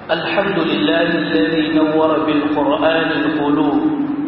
الحمد لله الذي نور بالقرآن القلوب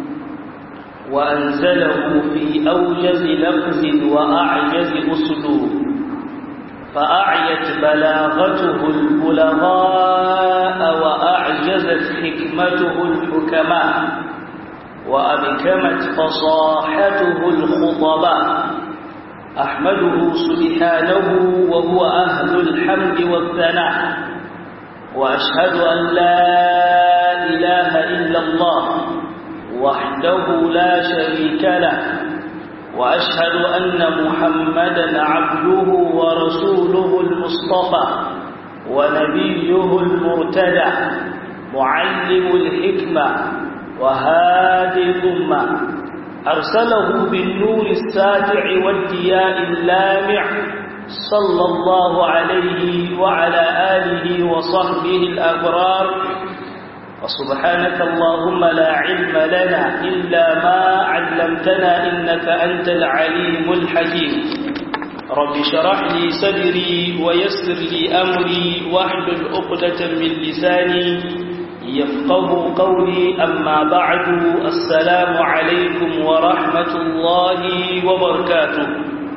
وأنزله في أوجز لفظ وأعجز أسلوب فأعيت بلاغته البلغاء وأعجزت حكمته الحكماء وأبكمت فصاحته الخطباء أحمده سبحانه وهو أهل الحمد والثناء وأشهد أن لا إله إلا الله وحده لا شريك له وأشهد أن محمدا عبده ورسوله المصطفى ونبيه المرتدى معلم الحكمة وهادي الأمة أرسله بالنور الساتع والدياء اللامع صلى الله عليه وعلى آله وصحبه الأبرار وسبحانك اللهم لا علم لنا إلا ما علمتنا إنك أنت العليم الحكيم رب شرح لي صدري ويسر لي أمري واحلل عقدة من لساني يفقه قولي أما بعد السلام عليكم ورحمة الله وبركاته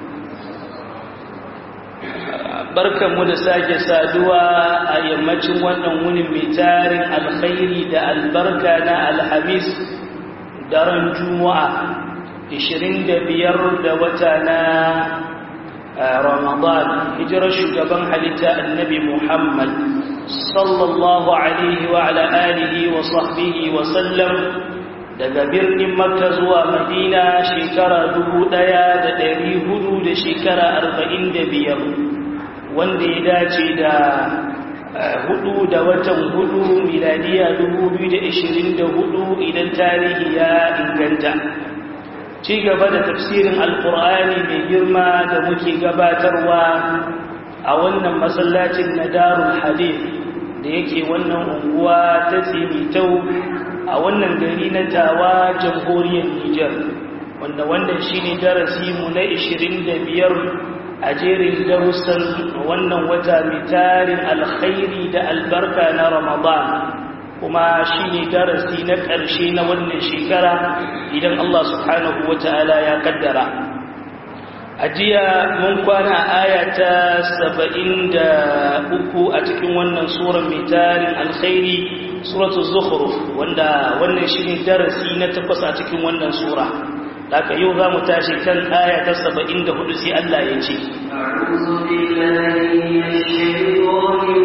barkanmu da sake saduwa a yammacin wannan wunin mai tarin alkhairi da albarka na alhamis daren juma'a 25 da wata na ramadan hijirar shugaban halitta annabi muhammad sallallahu alaihi wa ala alihi wa sahbihi wa sallam daga birnin makka zuwa madina shekara dubu ɗaya da ɗari hudu da shekara arba'in da biyar wanda ya dace da hudu da watan hudu miladiya dubu biyu da ishirin da hudu idan tarihi ya inganta ci gaba da tafsirin alkur'ani mai girma da muke gabatarwa a wannan masallacin na darul hadith da yake wannan unguwa ta tsimitau a wannan gari na tawa jamhuriyar Nijar wanda wannan shine darasi mu na 25 a jerin darussan wannan wata mai tarin alkhairi da albarka na Ramadan kuma shine darasi na ƙarshe na wannan shekara idan Allah subhanahu wataala ya kaddara ajiya mun kwana aya ta 73 a cikin wannan sura mai tarin alkhairi suratul zukhruf wanda wannan shine darasi na takwas a cikin wannan sura haka yau zamu tashi kan aya ta 74 sai Allah ya ce a'udhu billahi minash shaitanir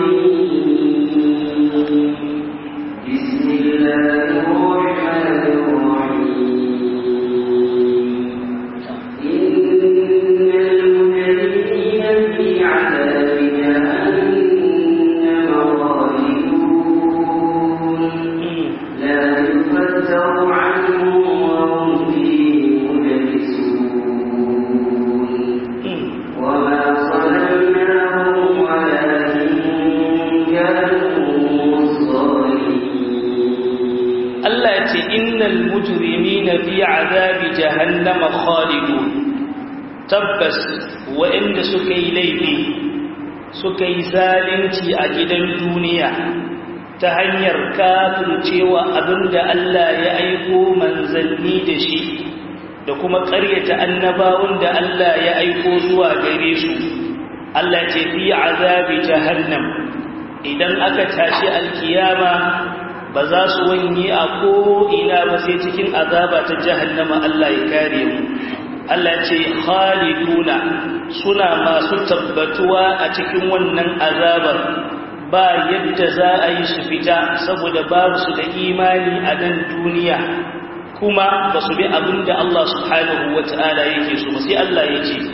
rajim bismillahir rahmanir jahannama khalidun tabbas waɗanda suka yi laifi suka yi zalunci a gidan duniya ta hanyar kafircewa abinda Allah ya aiko manzanni da shi da kuma ƙaryata annabawan da Allah ya aiko zuwa gare su Allah ce fi azabi jahannam idan aka tashi alkiyama ba za su wanye a ko'ina ba sai cikin azaba ta jahannama Allah ya kare mu Allah ce khaliduna suna masu tabbatuwa a cikin wannan azabar ba yadda za a yi su fita saboda babu su da imani a nan duniya kuma ba su bi abin da Allah subhanahu wa ta'ala yake so sai Allah ya ce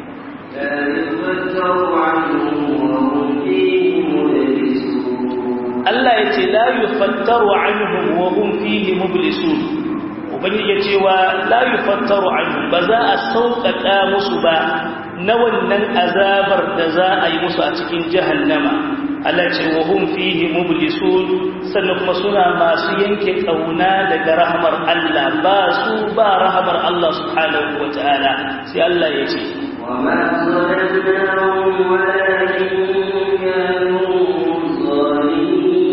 Allah ya ce la yufattaru anhum wa hum fihi mublisun ubangiji ya ce wa la yufattaru anhum ba za a sauƙaƙa musu ba na wannan azabar da za a yi musu a cikin jahannama Allah ce wa hum fihi mublisun sannan kuma suna masu yanke kauna daga rahmar Allah ba su ba rahmar Allah subhanahu wa ta'ala sai Allah ya ce وما ظلمناهم ولكن كانوا ظالمين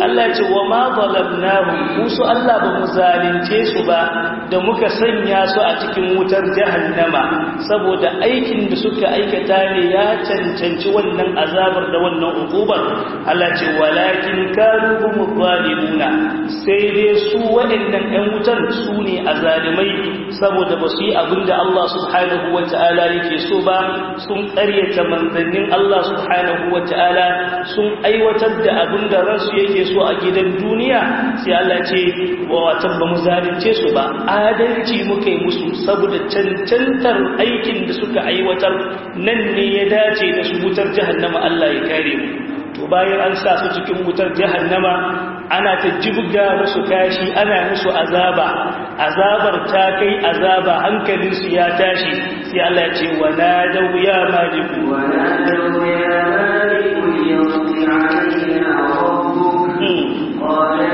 Allah ya ce wa ma zalamnahum musu Allah ba mu zalunce su ba da muka sanya su a cikin wutar jahannama saboda aikin da suka aikata ne ya cancanci wannan azabar da wannan ukubar Allah ce walakin kanu hum zalimuna sai dai su waɗannan ɗan wutar su ne azalimai saboda ba su yi abin da Allah subhanahu wata'ala yake so ba sun ƙaryata manzannin Allah subhanahu wata'ala sun aiwatar da abin da ransu yake so a gidan duniya sai Allah ce wa watan ba mu zalunce su ba adalci muka yi musu saboda cancantar aikin da suka aiwatar nan ne ya dace da su wutar jahannama Allah ya kare mu to bayan an sa su cikin wutar jahannama ana ta jibga musu kashi ana musu azaba azabar ta kai azaba hankalinsu ya tashi sai Allah ya ce wa nadaw ya maliku wa nadaw ya maliku yaqdi alaina rabbuk qala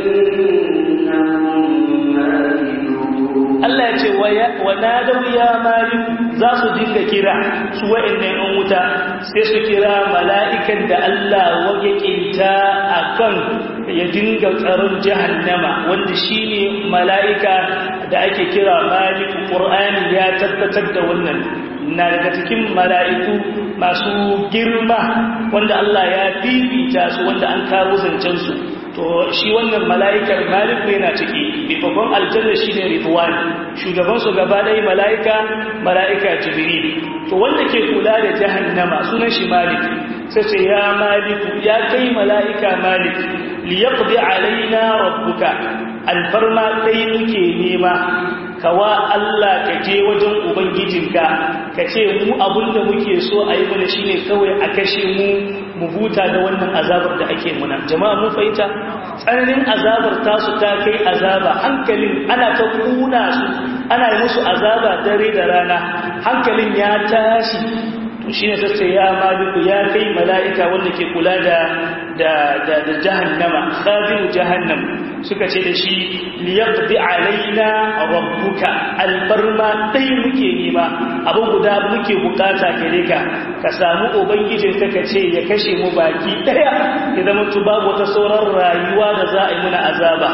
Allah ya ce wa nadaw ya maliku za su dinga kira su wa'annan yan wuta sai su kira mala'ikan da Allah wage kinta akan ya dinga tsaron jahannama wanda shine mala'ika da ake kira maliku qur'ani ya tabbatar da wannan na daga cikin mala'iku masu girma wanda Allah ya fifita su wanda an kawo zancen su to shi wannan mala'ikar maliku yana ciki babban aljanna shine ridwan shugaban su gaba ɗaya mala'ika mala'ika jibril to wanda ke kula da jahannama sunan shi malik sai ce ya maliku ya kai mala'ika malik liyaqdi alaina rabbuka alfarma dai muke nema kawa Allah ka je wajen ubangijinka ka ce mu abinda muke so a yi mana shine kawai a kashe mu mu huta da wannan azabar da ake muna jama'a mun fahimta tsananin azabar tasu ta kai azaba hankalin ana ta kuna su ana yi musu azaba dare da rana hankalin ya tashi to shine tace ya maliku ya kai mala'ika wanda ke kula da da da, da jahannama khazinu jahannam suka ce da shi liyaqdi alaina rabbuka albarma dai muke nema abu guda muke bukata gare ka ka samu ubangijin ka kace ya kashe mu baki daya ya zama tu babu wata sauran rayuwa da za a yi muna azaba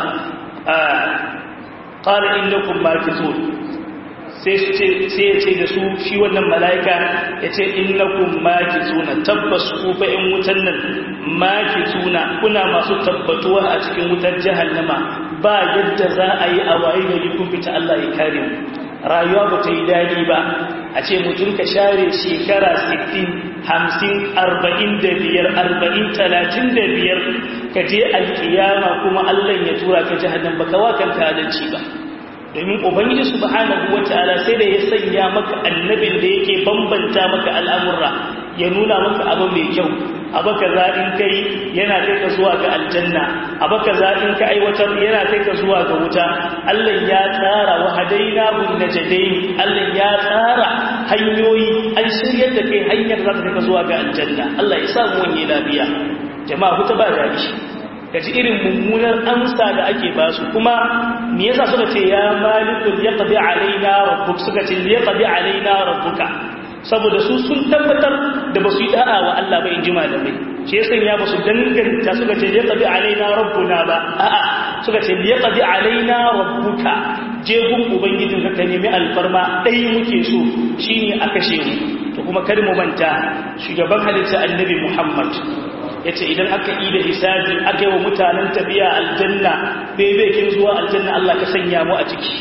qala innakum makithun sai ya ce da su shi wannan mala'ika ya ce innakun maki tuna tabbas ku in wutan nan maki tuna kuna masu tabbatuwa a cikin wutar jahannama ba yadda za a yi a waye gari kun fita Allah ya kare mu rayuwa ba ta yi daɗi ba a ce mutum ka share shekara 60 hamsin arba'in da biyar arba'in talatin da biyar ka je alkiyama kuma Allah ya tura ka jahannam ba ka wakanta adalci ba domin ubangiji subhanahu wataala sai da ya sanya maka annabin da yake bambanta maka al'amurra ya nuna maka abu mai kyau abu kaza in kai yana kai ka zuwa ga aljanna abu kaza in ka aiwatar yana kai ka zuwa ga wuta Allah ya tsara wa hadaina bun najdain Allah ya tsara hanyoyi an shiryar da kai hanyar za ta kai ka zuwa ga aljanna Allah ya sa mu wani lafiya jama'a ku ta ba da shi kaji irin mummunar amsa da ake ba su kuma me yasa suka ce ya malikul yaqdi alaina rabbuk suka ce yaqdi alaina rabbuka saboda su sun tabbatar da basu yi da'a wa Allah ba in ji malamai shi yasa ya basu danganta suka ce yaqdi alaina rabbuna ba a'a suka ce yaqdi alaina rabbuka je gun ubangijin ka nemi alfarma dai muke so shine a kashe mu to kuma kar mu manta shugaban halitta annabi Muhammad ya ce idan aka yi da hisabi aka yi wa mutanen tafiya aljanna bebekin zuwa aljanna Allah ka sanya mu a ciki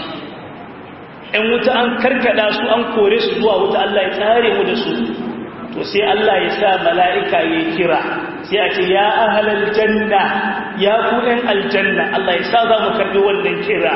‘yan wuta an karkada su an kore su zuwa wuta Allah ya tsare mu da su to sai Allah ya sa mala'ika ya kira sai a ce ya ahalar janna ya ku ‘yan aljanna Allah ya sa za mu karbi wannan kira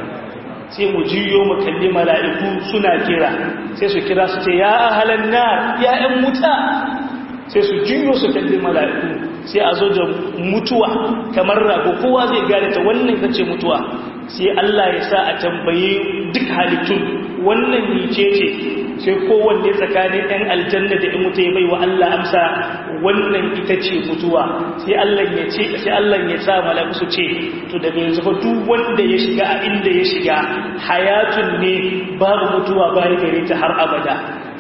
sai mu jiyo mu kalli mala'iku suna kira sai su kira su ce ya ahalar na ya ‘yan wuta sai su jiyo su kalli mala'iku sai a zo da mutuwa kamar rago kowa zai gane ta wannan ita ce mutuwa sai Allah ya sa a tambaye duk halittun wannan nice ce sai kowanne tsakanin ɗan aljanna da in mutu ya bai wa Allah amsa wannan ita ce mutuwa sai Allah ya ce sai Allah ya sa mala'iku su ce to daga yanzu fa duk wanda ya shiga a inda ya shiga hayatun ne babu mutuwa bayan gare ta har abada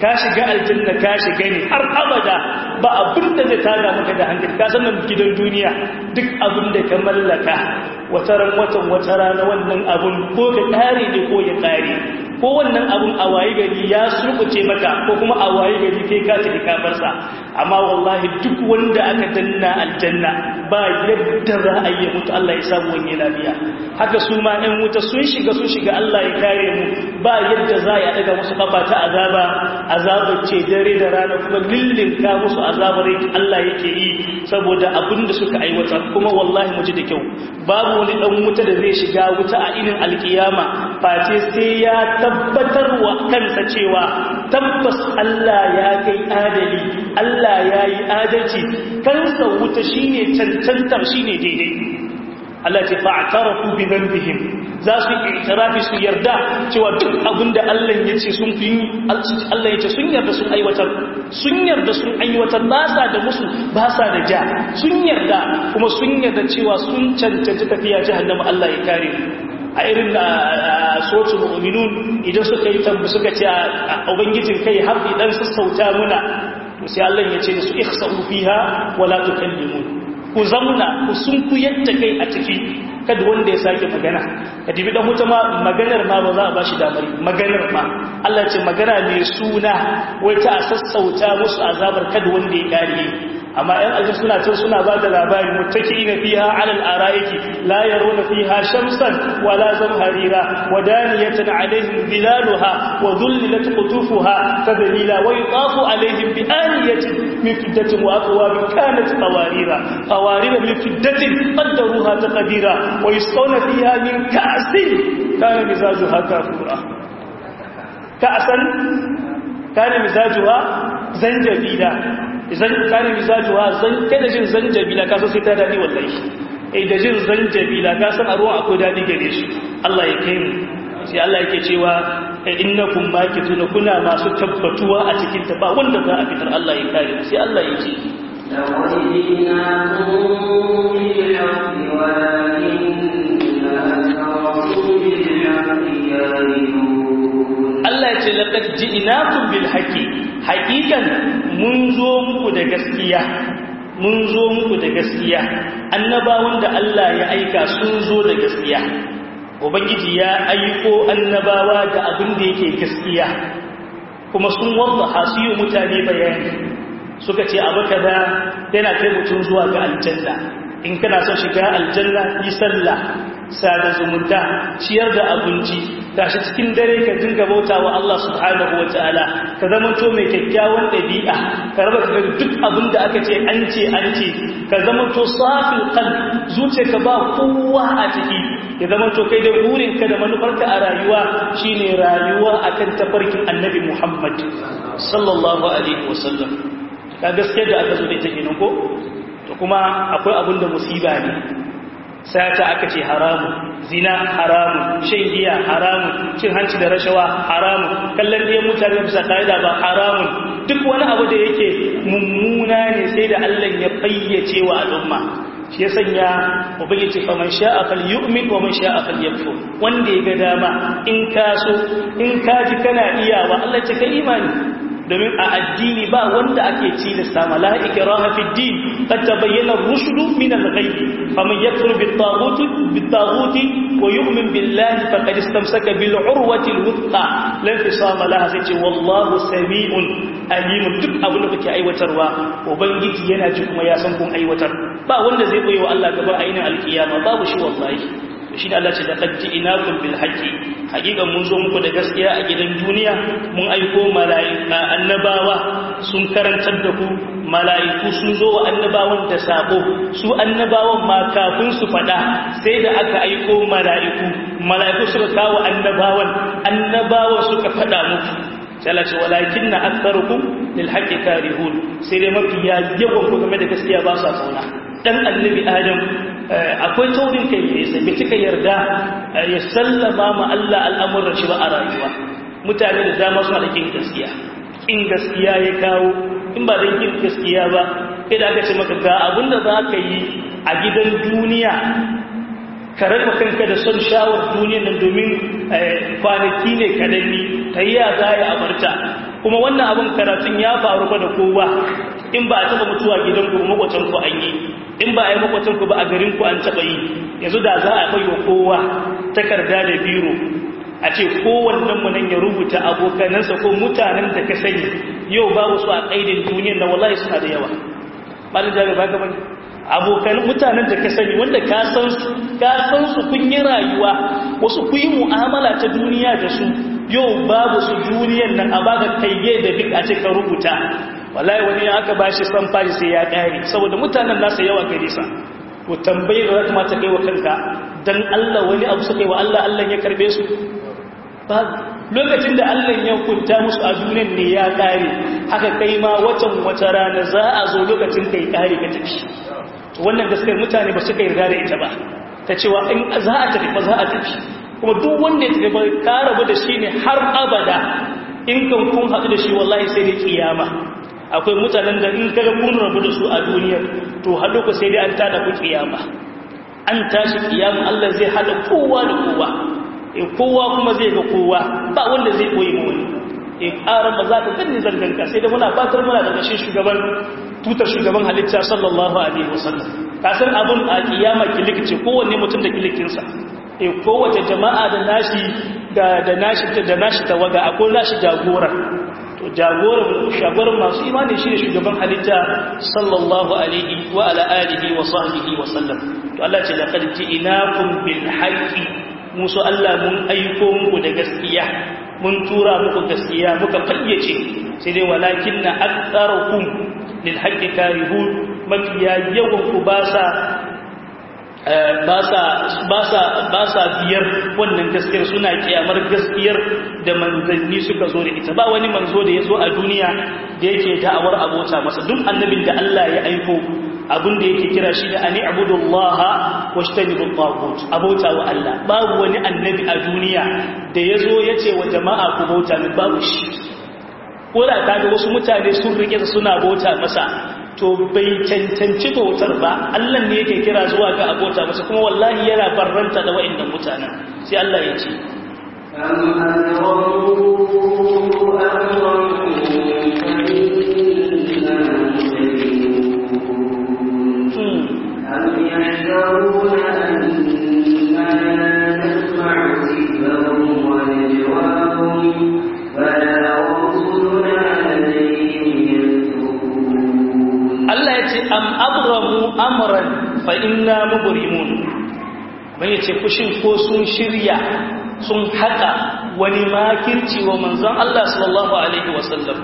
ka shiga aljanna ka shiga ne har abada ba abin da zai tada maka da hankali ka san gidan duniya duk abin da ka mallaka wata ran watan wata rana wannan abun ko ka kare ne ko ya kare ko wannan abun a waye gari ya surkuce maka ko kuma a waye gari kai ka tafi kafarsa amma wallahi duk wanda aka danna aljanna ba yadda za a yi mutu Allah ya samu wani lafiya haka su ma ɗan wuta sun shiga sun shiga Allah ya kare mu ba yadda za a daga musu kafa ta azaba azabar ce dare da rana kuma lillinka musu azabar Allah yake yi saboda abin da suka aiwata kuma wallahi mu ji da kyau babu wani ɗan wuta da zai shiga wuta a inin alkiyama face sai ya tabbatar wa kansa cewa tabbas Allah ya kai adali Allah ya yi adalci kansa wuta shine cancantar shine daidai Allah ce fa'tarafu bi dhanbihim za su itirafi su yarda cewa duk abinda Allah ya ce sun fi Allah ya ce sun yarda sun aiwatar sun yarda sun aiwatar ba sa da musu ba sa da ja sun yarda kuma sun yarda cewa sun cancanci tafiya jahannama Allah ya kare a irin da sotu mu'minun idan suka yi tambu suka ce a ubangijin kai hafi dan sassauta muna to sai Allah ya ce su ihsa'u fiha wala tukallimun ku zamna ku sun ku yadda kai a ciki kada wanda ya sake magana ka dibi dan wuta ma maganar ma ba za a bashi damar maganar ma Allah ce magana mai suna wai ta sassauta musu azabar kada wanda ya kare amma ɗan aljanna suna can suna ba da labari muttaki'ina fiha 'ala al-ara'iki la yarawna fiha shamsan wala zamharira wa daniyatan 'alayhim dhilaluha wa dhullilat qutufuha tadlila wa yutafu 'alayhim bi aniyatin min fiddatin wa akwabin kanat qawarira qawarira min fiddatin qaddaruha taqdira wa yusqawna fiha min ka'sin kana mizajuha kafura ka'san kana mizajuha zanjabila idan kare mizajuwa zan kada jin zanjabila ka so sai ta dadi wallahi eh da jin zanjabila ka san a ruwa akwai dadi gare shi Allah ya kai mu sai Allah yake cewa innakum makituna kuna masu tabbatuwa a cikin ta ba wanda za a fitar Allah ya kare sai Allah ya ce لقد جئناكم بالحق ولكن أكثركم بالحق كارهون Allah ya ce laqad ji'nakum bil haqqi haqiqan mun zo muku da gaskiya mun zo muku da gaskiya annabawan da Allah ya aika sun zo da gaskiya ubangiji ya aiko annabawa da abin da yake gaskiya kuma sun wallaha su yi mutane bayani suka ce abu kaza yana kai mutum zuwa ga aljanna in kana son shiga aljanna yi sallah sada zumunta ciyar da abinci tashi cikin dare ka dinga bauta wa Allah subhanahu wa ta'ala ka zamanto mai kyakkyawan ɗabi'a ka raba ka duk abin da aka ce an ce an ce ka zamanto safin kan zuciya ka ba kowa a ciki ya zamanto kai da burinka da manufarka a rayuwa shine rayuwa akan tafarkin annabi Muhammad sallallahu alaihi wasallam ka gaskiya da aka zo da ita kenan ko to kuma akwai abin da musiba ne sata aka ce haramu zina haramu shan giya haramu cin hanci da rashawa haramu kallon ɗayan mutane bisa ka'ida ba haramun duk wani abu da yake mummuna ne sai da Allah ya fayyace wa al'umma shi ya sanya ubangiji fa man sha'a falyu'min wa man sha'a falyakfur wanda ya ga dama in ka so in ka ji kana iyawa Allah ya ce ka imani domin a addini ba wanda ake cilasta mala'ika raha fi din qad tabayyana ar-rushd min al-ghayb faman yakfur bit-taghut bit-taghut wa yu'min billahi faqad istamsaka bil-urwati al-wuthqa la infisama laha sai ce wallahu sami'un alim duk abin da kuke aiwatarwa ubangiji yana ji kuma ya san kun aiwatar ba wanda zai koyi wa Allah gaba a yinin alkiyama babu shi wallahi shi da Allah ce da qad ji'nakum bil haqqi hakikan mun zo muku da gaskiya a gidan duniya mun aiko mala'ika annabawa sun karantar da ku mala'iku sun zo wa annabawan da sako su annabawan ma kafin su fada sai da aka aiko mala'iku mala'iku suka kawo annabawan annabawan suka fada muku sai Allah ce walakinna aktharukum lil haqqi karihun sai dai mafi yawan ku game da gaskiya ba sa kauna dan annabi adam akwai taurin kai ne sai bai cika yarda ya sallama ma Allah al'amuran shi ba a rayuwa mutane da dama suna da kin gaskiya kin gaskiya ya kawo in ba dan kin gaskiya ba kai da aka ce maka ga abin da za ka yi a gidan duniya ka raba kanka da son shawar duniyan nan domin kwanaki ne kadanni ta yi ya za a abarta kuma wannan abin karatun ya faru ba da kowa in ba a taba mutuwa gidanku makwacin ku an yi in ba a yi makwacin ku ba a garin ku an taba yi yanzu da za a bai wa kowa takarda da biro a ce kowannen mu nan ya rubuta abokanansa ko mutanen da ka sani yau babu su a kaidin duniyar na wallahi suna da yawa ba da jari ba gaba abokan mutanen da ka sani wanda ka san su ka san su kun yi rayuwa wasu ku yi mu'amala ta duniya da su yau babu su duniyar nan a baka kaiye da duk a ce ka rubuta wallahi wani aka bashi san fari sai ya kare saboda mutanen nasa yawa gare sa to tambaye da kuma ta kai wa kanka dan Allah wani abu suka yi wa Allah Allah ya karbe su ba lokacin da Allah ya kunta musu a duniyar ne ya kare haka kai ma watan wata rana za a zo lokacin kai kare ka tafi to wannan gaskiyar mutane ba su kai yarda da ita ba ta cewa in za a tafi ba za a tafi kuma duk wanda ya tafi ba ka rabu da shi ne har abada in kan kun haɗu da shi wallahi sai da kiyama akwai mutanen da in kaga kun rabu da su a duniyar to haɗu ku sai dai an tada ku kiyama an tashi kiyama Allah zai haɗa kowa da kowa e kowa kuma zai ga kowa ba wanda zai koyi mu wani e ƙaran ba za ka gani zanganka sai da muna fatar muna daga shi shugaban tutar shugaban halitta sallallahu alaihi wasallam ka san abun a kiyama kilik ce kowanne mutum da kilikinsa e kowace jama'a da nashi da da nashi da nashi tawaga akwai nashi jagora to jagoran shagoran masu imani shine shugaban halitta sallallahu alaihi wa ala alihi wa sahbihi wa sallam to Allah ce laqad ji'nakum bil haqqi musu Allah mun aiko muku da gaskiya mun tura muku gaskiya muka fayyace sai dai walakin na aktsarukum lil haqqi karihun mafiya yawan ku ba sa ba sa biyar wannan gaskiyar suna kiyamar gaskiyar da manzanni suka zo da ita ba wani manzo da ya zo a duniya da yake da'awar abota masa duk annabin da Allah ya aiko abin da yake kira shi da ani abudullaha washtanibu tagut abota wa Allah babu wani annabi a duniya da ya zo ya ce wa jama'a ku bauta min babu shi ko da kaga wasu mutane sun rike suna bauta masa to bai cancanci bautar ba Allah ne yake kira zuwa ga abota masa kuma wallahi yana barranta da wa'annan mutanen sai Allah ya ce أم يحذرون أنا نسمع سرهم ونجواهم فلا رسلنا لديهم Allah ya ce am abramu amran fa inna mubrimun bai ce kushin ko sun shirya sun haka wani makirci wa manzon Allah sallallahu alaihi wasallam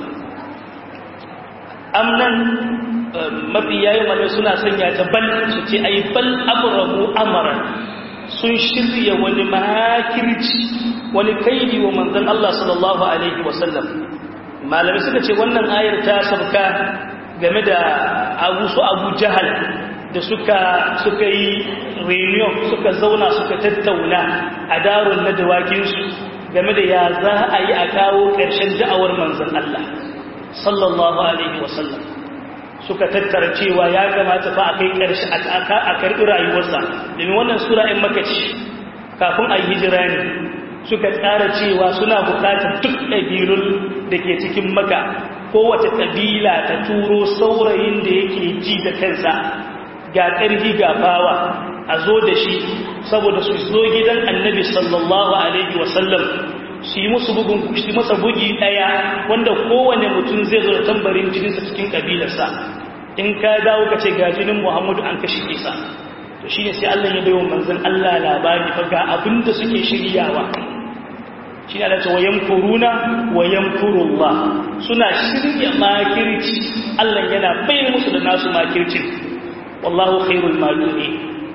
amnan mafi yayin wani suna sanya ta bal su ce ai bal abramu amran sun shirya wani makirci wani kaidi wa manzon Allah sallallahu alaihi wasallam malamai suka ce wannan ayar ta sabka game da abu su abu jahal da suka suka yi reunion suka zauna suka tattauna a darun na dawakinsu game da ya za a yi a kawo ƙarshen da'awar manzan Allah sallallahu alaihi wasallam suka tattara cewa ya kamata fa a kai ƙarshe a karɓi rayuwarsa domin wannan sura in makaci kafin a yi hijira ne suka tsara cewa suna buƙatar duk ɗabilun da ke cikin maka kowace ƙabila ta turo saurayin da yake ji da kansa ga ƙarfi ga bawa a zo da shi saboda su zo gidan annabi sallallahu alaihi wasallam su yi musu bugun shi masa bugi ɗaya wanda kowane mutum zai zo da tambarin jininsa cikin ƙabilarsa in ka dawo ka ce ga jinin muhammadu an kashe isa to shi ne sai allah ya bai wa manzan allah labari fa ga abin da suke shiryawa shi ne da ce wayan kuruna wayan kurullah suna shirya makirci Allah yana bayyana musu da nasu makircin wallahu khairul makiri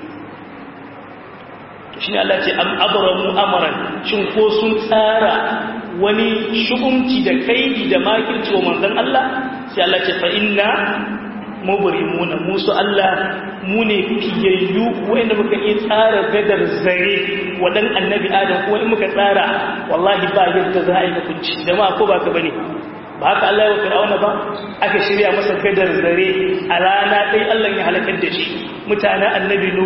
to shi ne Allah ce am abramu amran shin ko sun tsara wani shugunci da kaidi da makirci wa manzon Allah sai Allah ce fa inna mubrimuna musu Allah mu ne fiyayyu wanda muka iya tsara gadar zare wadan annabi adam ko in muka tsara wallahi ba yadda za a yi hukunci jama'a ko ba ka bane ba haka Allah ya fir'auna ba aka shirya masa gadar zare a rana dai Allah ya halakar da shi mutanen annabi nuhu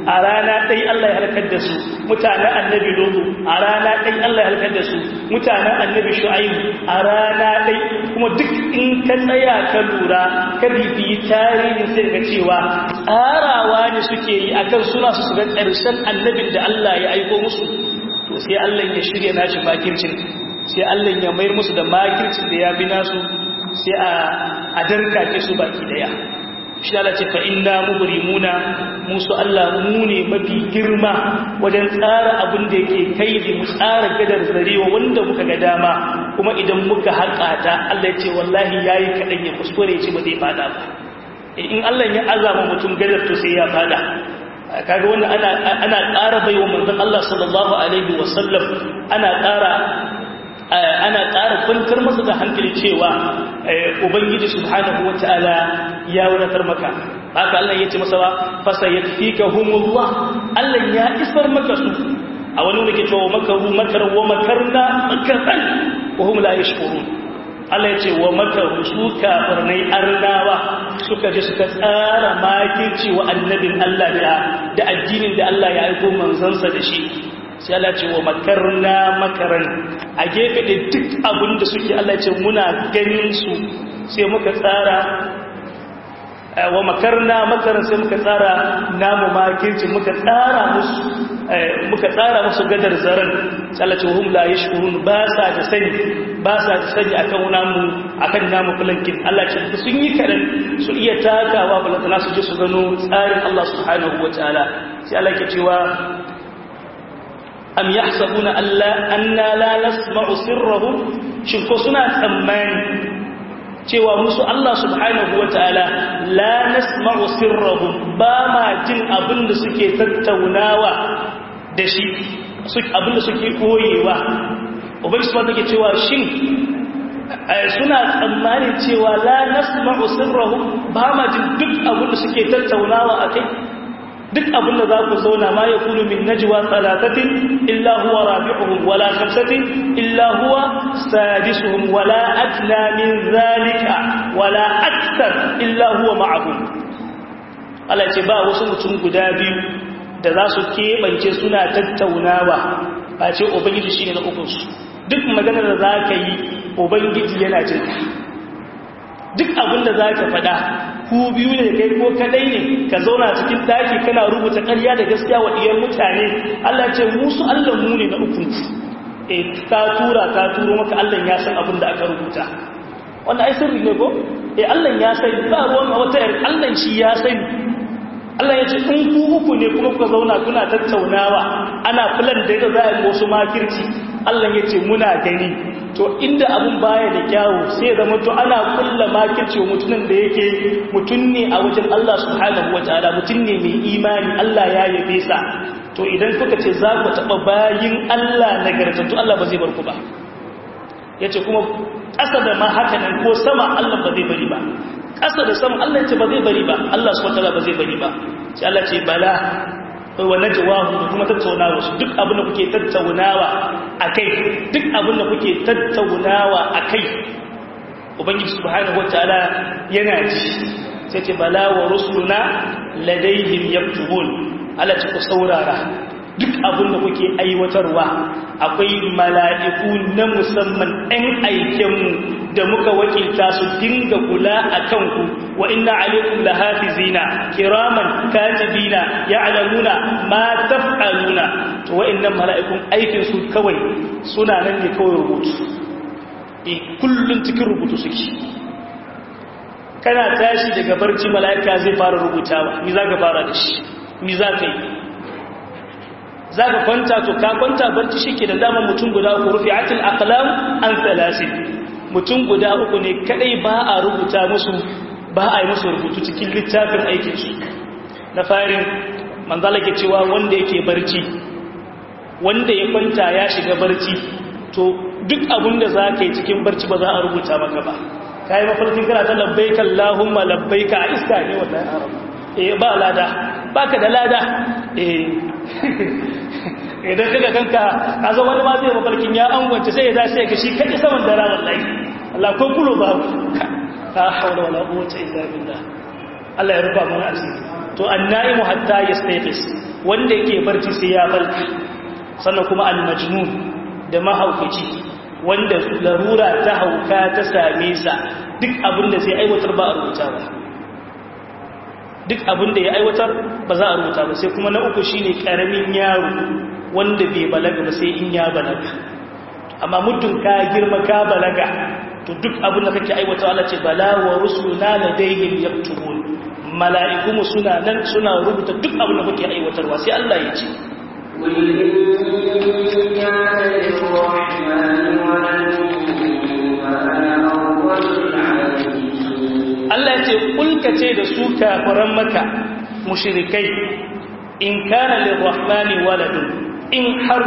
a rana ɗai Allah ya halakar da su mutanen annabi Nuhu a rana ɗai Allah ya halakar da su mutanen annabi Shu'aibu a rana ɗai kuma duk in ka tsaya ka lura ka bibiyi tarihin sai ka cewa tsarawa ne suke yi akan suna su ga ƙarshen annabin da Allah ya aiko musu to sai Allah ya shirya nashi makircin sai Allah ya mayar musu da makircin da ya bi nasu sai a darkake su baki daya shi Allah ce fa inna mubrimuna musu Allah mu ne mafi girma wajen tsara abin da yake kai da mu tsara gadar zarewa wanda muka ga dama kuma idan muka haƙa ta Allah ya ce wallahi yayi kadan ya kuskure ce ba zai fada ba in Allah ya azama mutum gadar to sai ya fada kaga wannan ana ana ƙara baiwa manzon Allah sallallahu alaihi wasallam ana ƙara ana ƙara kwantar masa da hankali cewa ubangiji subhanahu wataala ya wadatar maka haka Allah ya ce masa ba fasa yakfikahumullah Allah ya isar maka su a wani wani ke cewa makaru makar wa makarna makartan wa hum la yashkurun Allah ya ce wa makaru su kafirnai arnawa suka je suka tsara makirci wa annabin Allah da da addinin da Allah ya aiko manzansa da shi sai Allah ce wa makarna makaran a gefe da duk abin da suke Allah ce muna ganin su sai muka tsara wa makarna makaran sai muka tsara namu makirci muka tsara musu muka tsara musu gadar zaran sai Allah ce hum la yashkurun ba sa da sani ba sa da sani akan namu akan namu fulankin Allah ce sun yi kadan su iya takawa balantana su je su gano tsarin Allah subhanahu wataala sai Allah ke cewa am yahsabuna alla anna la nasma'u sirrahum shin ko suna tsammani cewa musu Allah subhanahu wataala la nasma'u sirrahum ba ma jin abin da suke tattaunawa da shi abin da suke koyewa ubangi subhanahu take cewa shin suna tsammanin cewa la nasma'u sirrahum ba ma jin duk abin da suke tattaunawa akai duk abin da za ku zauna ma ya kunu min najwa talatatin illa huwa rabi'uhum wala khamsatin illa huwa sadisuhum wala adna min zalika wala akthar illa huwa ma'ahum Allah ce ba wasu mutum guda biyu da za su keɓance suna tattaunawa ba ce ubangiji shine na ukun su duk maganar da za ka yi ubangiji yana jinka duk abin da za ka faɗa ku biyu ne kai ko kadai ne ka zauna cikin daki kana rubuta ƙarya da gaskiya wa iyan mutane Allah ce musu Allah mu ne na ukun eh ka tura ka turo maka Allah ya san abin da aka rubuta wannan ai sirri ne ko eh Allah ya san ba ruwan wata yar Allah shi ya sani Allah ya ce in ku uku ne kuma kuka zauna kuna tattaunawa ana filan da yadda za a yi wasu makirci Allah ya ce muna gani to inda abun baya da kyawu sai zama to ana kulla makirci mutumin da yake mutum ne a wajen Allah subhanahu wataala mutum ne mai imani Allah ya yabe sa to idan kuka ce za ku taɓa bayin Allah nagartattu Allah ba zai bar ku ba yace kuma ƙasa da ma haka nan ko sama Allah ba zai bari ba ƙasa da sama Allah ce ba zai bari ba Allah subhanahu wataala ba zai bari ba sai Allah ce bala wa najwahu da kuma tattaunawa su duk abin da kuke tattaunawa akai duk abin da kuke tattaunawa akai ubangiji subhanahu wataala yana ji sai ce bala wa rusuluna ladaihim yaktubun Allah ce ku saurara duk abin da kuke aiwatarwa akwai mala'iku na musamman ɗan aikenmu da muka wakilta su dinga kula a kanku wa inna alaikum lahafizina kiraman katibina ya'lamuna ma taf'aluna to wa'annan mala'ikun aikin su kawai suna nan ne kawai rubutu e kullun cikin rubutu suke kana tashi daga barci mala'ika zai fara rubutawa mi za ka fara da shi mi za ka yi za ka kwanta to ka kwanta barci shi ke da dama mutum guda uku rufe atil aqlam an thalasin mutum guda uku ne kadai ba a rubuta musu ba a yi musu rubutu cikin littafin aikinsu na farin manzala ke cewa wanda yake barci wanda ya kwanta ya shiga barci to duk abin da za ka yi cikin barci ba za a rubuta maka ba ka yi mafarkin kana ta labbaika Allahumma labbaika a iska ne wannan arab eh ba lada baka da lada eh idan kaga kanka ka zo wani ma zai mafarkin ya angwance sai ya dace ga shi kai saman dara wallahi Allah ko kulo ba la hawla wala quwwata illa billah Allah ya rufa mana asiri to annaimu hatta yastayqis wanda yake barci sai ya barci sannan kuma almajnun da mahaukaci wanda larura ta hauka ta same sa duk abin da zai aiwatar ba a rubuta ba duk abin da ya aiwatar ba za a rubuta ba sai kuma na uku shine karamin yaro wanda bai balaga ba sai in ya balaga amma muddin ka girma ka balaga to duk abin da kake aiwata Allah ce bala wa rusuluna ladayhim yaktubun mala'iku mu suna nan suna rubuta duk abin da kake aiwatarwa sai Allah ya ce قل إن كان للرحمن ولد فأنا أول العابدين Allah ya ce kulka ce da su kafiran maka mushrikai in kana lirrahmani waladun in har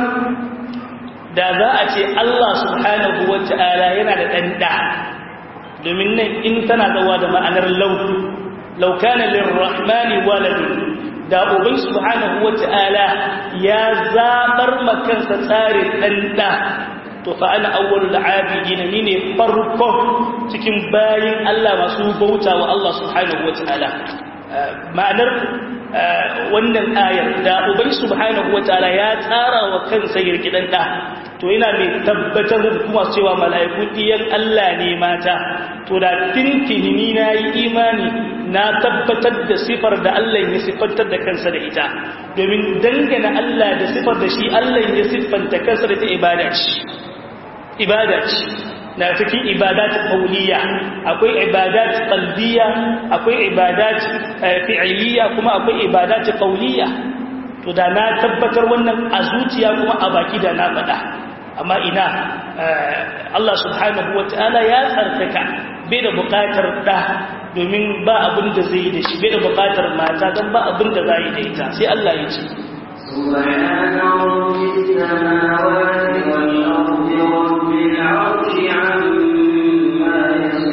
da za a ce Allah subhanahu wata'ala yana da ɗan ɗa domin nan in tana zawa da ma'anar lau lau kana lirrahmani waladun da ubai subhanahu wata'ala ya zabar makansa tsarin ɗan ɗa to fa ana awwalul abidin ni ne farko cikin bayin Allah masu bauta wa Allah subhanahu wataala ma'anar wannan ayar da ubai subhanahu wataala ya tsara wa kansa girgidan da to yana mai tabbatar da kuma cewa mala'iku diyan Allah ne mata to da tintini ni nayi imani na tabbatar da sifar da Allah ya sifantar da kansa da ita domin dangana Allah da sifar da shi Allah ya siffanta kansa da ta ibada ce ibada ce na cikin ibadat qawliya akwai ibadat qalbiya akwai ibadat fi'liya kuma akwai ibadat qawliya to da na tabbatar wannan a zuciya kuma a baki da na faɗa amma ina Allah subhanahu wataala ya tsarkaka bai da buƙatar da domin ba abin da zai yi da shi bai da buƙatar mata don ba abin da za yi da ita sai Allah ya ce سبحان رب السماوات والأرض رب العرش عما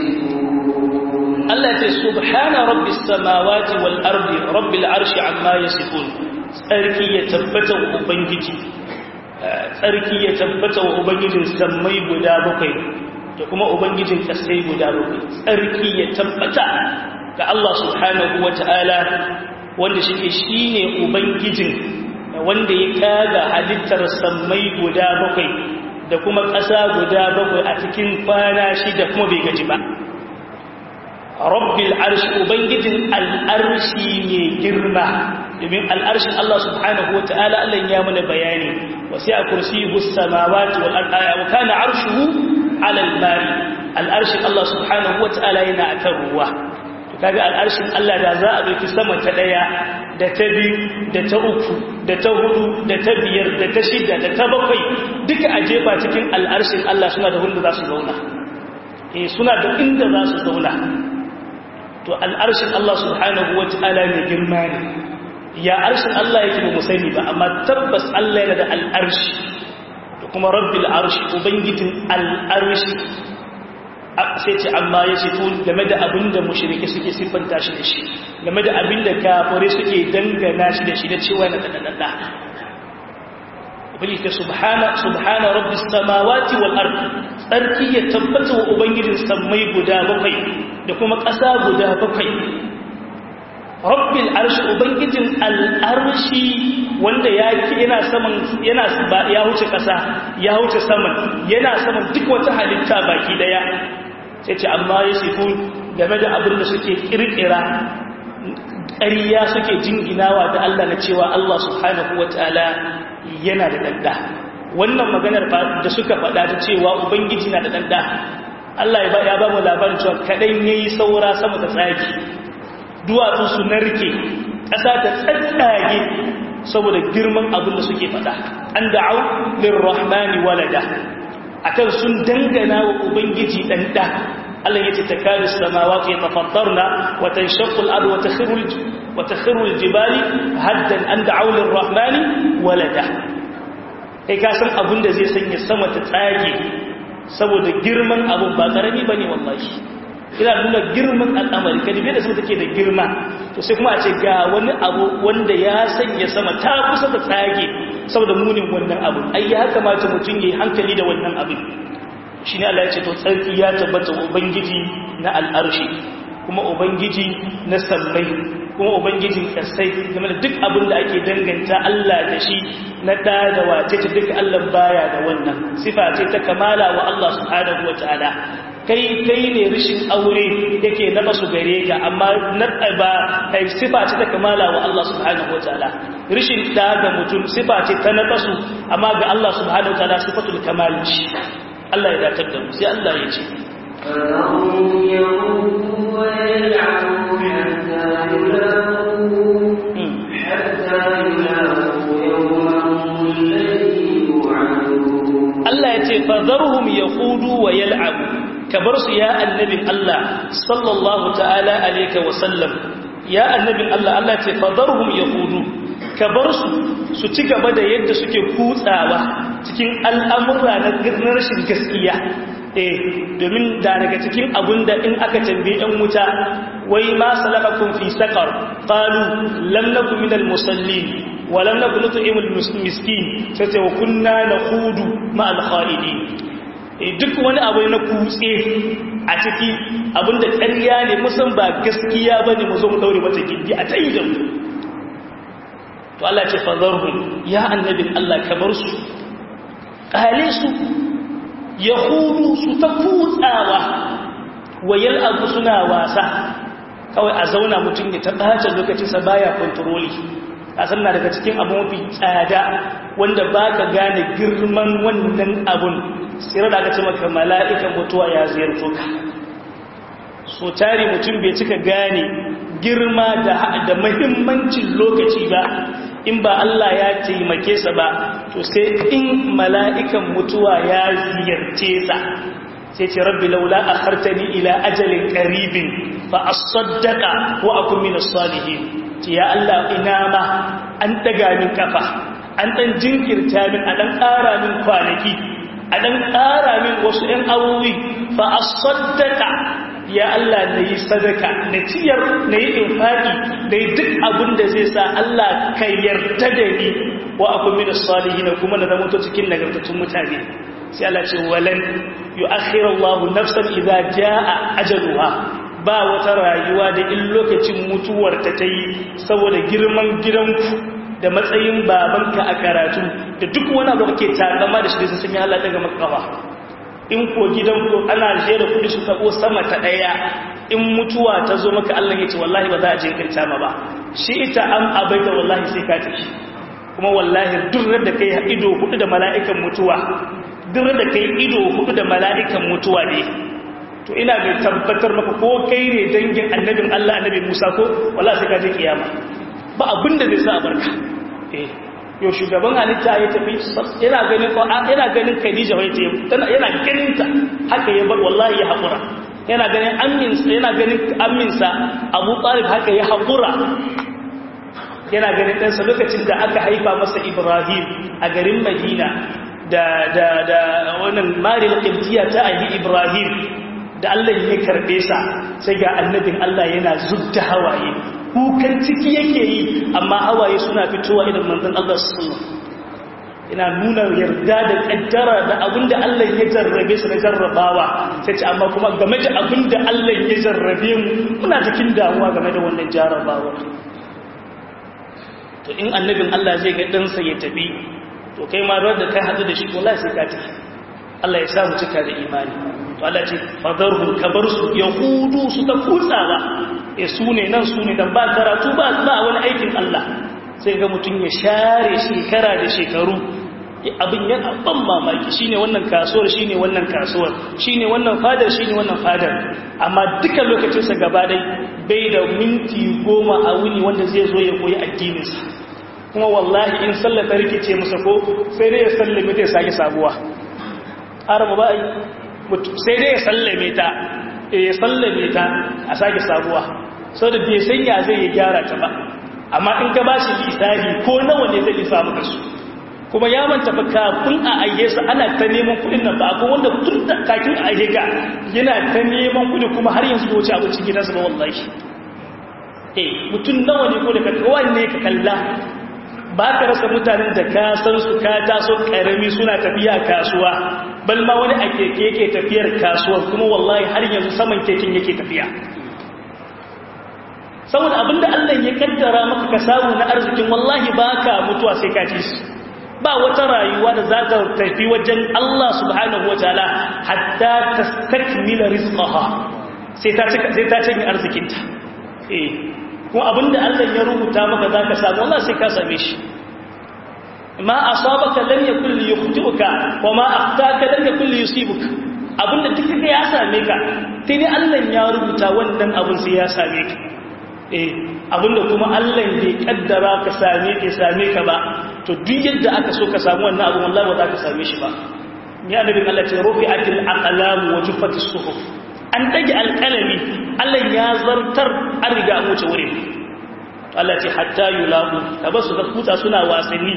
يصفون Allah ce subhana rabbis samawati wal ardi rabbil arshi amma yasifun tsarki ya tabbata wa ubangiji tsarki ya tabbata wa ubangijin sammai guda bakwai da kuma ubangijin kasai guda bakwai tsarki ya tabbata ga Allah subhanahu wataala wanda shi shine ubangijin wanda ya kaga halittar sammai guda bakwai da kuma ƙasa guda bakwai a cikin kwana shida kuma bai gaji ba rabbil arshi ubangijin al'arshi ne girma domin al'arshin Allah subhanahu wa ta'ala Allah ya mana bayani wasu a kursi samawati wal ardi wa kana arshuhu ala al-mari al'arshin Allah subhanahu wa ta'ala yana akan ruwa kaga al'arshin Allah da za a dauki sama ta daya da ta biyu da ta uku da ta hudu da ta biyar da ta shida da ta bakwai duka a jefa cikin al'arshin Allah suna da wanda za su zauna eh suna da inda za su zauna to al'arshin Allah subhanahu wa ta'ala ne girma ne ya arshin Allah yake ba mu sani ba amma tabbas Allah yana da al'arshi da kuma rabbil arshi ubangijin al'arshi sai ce amma ya ce tun game da abin da mushrike suke siffanta shi da shi game da abin da kafare suke dangana shi da shi da cewa na dadadada ubangiji subhana subhana rabbis samawati wal ardi tsarki ya tabbata wa ubangijin sammai guda bakwai da kuma ƙasa guda bakwai rabbil arshi ubangijin al'arshi wanda ya yana saman yana ya huce ƙasa ya huce saman yana saman duk wata halitta baki daya sai ce amma ya sifu game da abin da suke kirkira ƙariya suke jinginawa da Allah na cewa Allah subhanahu wataala yana da danda wannan maganar da suka faɗa ta cewa ubangiji na da danda Allah ya ba mu labarin cewa kaɗan ya yi saura sama da tsaki duwatsu su narke ƙasa ta tsatsage saboda girman abin da suke faɗa an da'au lirrahmani walada akan sun dangana wa ubangiji ɗan ɗa Allah ya ce ta kari samawa ke tafattarna wata shakul adu wata khirul jibali haddan an da'au lirrahmani walada kai ka san abin da zai sanya sama ta tsage saboda girman abu ba ƙarami ba ne wallahi ina nuna girman al'amari ka dubi da sama take da girma to sai kuma a ce ga wani abu wanda ya sanya sama ta kusa ta tsage saboda munin wannan abu ai ya kamata mutum ya yi hankali da wannan abin shi ne Allah ya ce to tsarki ya tabbata ubangiji na al'arshi kuma ubangiji na sammai kuma ubangijin kasai game da duk abin da ake danganta Allah da shi na da da wace ce duk Allah baya da wannan sifa ce ta kamala wa Allah subhanahu wataala kai kai ne rishin aure yake na basu gare ka amma na ba kai sifa ce ta kamala wa Allah subhanahu wataala rishin da ga mutum sifa ce ta na basu amma ga Allah subhanahu wataala sifatul kamal ce Allah ya datar da mu sai Allah ya ce فذرهم يموتوا ويلعبوا حتى يلاقوا حتى يلاقوا يومهم الذي يوعدون Allah ya ce fadharhum yaqudu wa yal'abu kabar su ya annabin Allah sallallahu ta'ala alayka wa sallam ya annabin Allah Allah ya ce fadharhum yaqudu kabar su su ci gaba da yadda suke kutsawa cikin al'amura na rashin gaskiya eh domin da daga cikin abunda in aka tambaye ɗan wuta wai ma salakakum fi saqar qalu lam nakum minal musallin wa lam nakun nut'imul miskin sai ce wa kunna nakhudu ma al khaidin duk wani abu na kutse a ciki abinda ƙarya ne musan ba gaskiya bane mu zo mu daure mata gindi a tayi da mu to Allah ce fadharhum ya annabin Allah kamar su kale su yahudu su ta kutsawa wayar abu suna wasa kawai a zauna mutum ya ta ɓace lokacinsa baya kontroli a sannan daga cikin abu mafi tsada wanda ba ka gane girman wannan abun tsira da aka ce maka mala'ikan mutuwa ya ziyarto ka so tari mutum bai cika gane girma da mahimmancin lokaci ba in ba Allah ya taimake sa ba to sai in mala'ikan mutuwa ya ziyarce sa sai ce rabbi laula akhartani ila ajalin qaribin fa asaddaqa wa akun min as-salihin ce ya Allah ina ma an daga min kafa an dan jinkirta min a dan ƙara min kwanaki a dan ƙara min wasu ɗan awowi fa asaddaqa ya Allah na yi sadaka na ciyar na yi infaki na yi duk abin da zai sa Allah ka yarda da ni wa akwai mini salihi na kuma na zama to cikin nagartattun mutane sai Allah ce walan yu akhirallahu nafsan idza jaa ajaluha ba wata rayuwa da in lokacin mutuwar ta tayi saboda girman gidanku da matsayin babanka a karatu da duk wani abu kake takama da shi da sun yi Allah daga makawa in ko gidan ko ana jera kudi su tabo sama ta daya in mutuwa ta zo maka Allah ya ce wallahi ba za a jinkirta ma ba shi ita an abaita wallahi sai ka tafi kuma wallahi duk da kai ido hudu da mala'ikan mutuwa duk da kai ido hudu da mala'ikan mutuwa ne to ina ga tabbatar maka ko kai ne dangin annabin Allah annabi Musa ko wallahi sai ka je kiyama ba abin da zai sa a barka eh yau shugaban halitta ya tafi yana ganin yana ganin Khadija wai ta yana ganin ta haka ya bar wallahi ya hakura yana ganin amminsa yana ganin amminsa Abu Talib haka ya hakura yana ganin ɗansa lokacin da aka haifa masa Ibrahim a garin Madina da da da wannan Maril Qibtiyya ta ayi Ibrahim da Allah ya karbe sa sai ga annabin Allah yana zubta hawaye kukan ciki yake yi amma hawaye suna fitowa idan manzon Allah sallallahu ina nuna yarda da kaddara da abinda Allah ya jarrabe su na jarrabawa sai ce amma kuma game da abinda Allah ya jarrabe mu muna cikin damuwa game da wannan jarrabawa to in annabin Allah zai ga ɗansa ya tafi to kai ma da kai hadu da shi wallahi sai ka tafi Allah ya sa mu cika da imani to Allah ce fadarhum kabar su yahudu su ta kutsawa e su ne nan su ne dan ba karatu ba ba wani aikin Allah sai ga mutum ya share shekara da shekaru abin yana ban mamaki shine wannan kasuwar shine wannan kasuwar shine wannan fadar shine wannan fadar amma duka lokacinsa gaba dai bai da minti goma a wuni wanda zai zo ya koyi addininsa kuma wallahi in sallata rikice masa ko sai dai ya sallame ta ya sake sabuwa arama ba yi sai dai ya sallame ta ya sallame ta a sake sabuwa sau da bai sanya zai ya gyara ta ba amma in ka ba shi lissafi ko nawa ne zai lissa maka su kuma ya manta fa kafin a aike su ana ta neman kudin nan ba ko wanda tun da kakin a aike ka yana ta neman kudi kuma har yanzu wuce abincin gidansa ba wallahi eh mutum nawa ne ko da ka kowanne ka kalla ba ka rasa mutanen da ka san su ka taso karami suna tafiya kasuwa bal ma wani a keke yake tafiyar kasuwar kuma wallahi har yanzu saman keken yake tafiya saboda abinda Allah ya kaddara maka ka samu na arzikin wallahi baka mutuwa sai ka ci shi ba wata rayuwa da za ta tafi wajen Allah subhanahu wataala hatta tastakmila rizqaha sai ta sai ta cinye arzikinta eh kuma abinda Allah ya rubuta maka zaka samu wallahi sai ka same shi ma asabaka lam yakul liyukhti'uka wa ma akhtaka lam yakul liyusibuka abinda duk kaga ya same ka sai dai Allah ya rubuta wannan abin sai ya same ka eh abinda kuma Allah bai kaddara ka same ka same ka ba to duk yadda aka so ka samu wannan abin wallahi ba za ka same shi ba ni annabin Allah ce rufi'atil aqlam wa juffatis suhuf an dage alqalami Allah ya zartar an riga an wuce wurin Allah ce hatta yulaqu tabasu da kuta suna wasanni